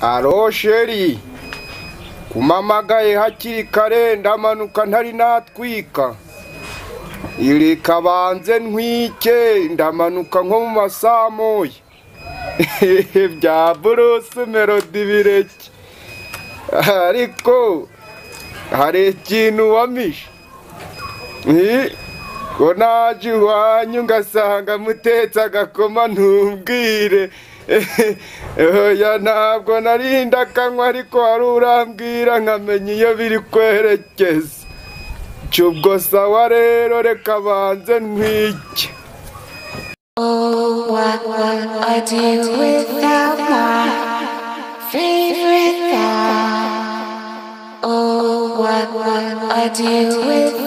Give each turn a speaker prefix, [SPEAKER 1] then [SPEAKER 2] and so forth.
[SPEAKER 1] alo sheri kumamagaye hakiri kare ndamanuka ntari natwika iri kabanze ntwike ndamanuka nko mu masaa moya bya buruse melodi bireke ariko hari ikintu wamishe ko naje iwanyu ngasanga mutetse agakoma ntubwire oya ntabwo narinda akanywa ariko wari urambwira nkamenya iyo biri kwerekeza cyubwo sawa rero reka banze ntwike
[SPEAKER 2] Oh, what would I do without my favorite guy? Oh, what would I do without?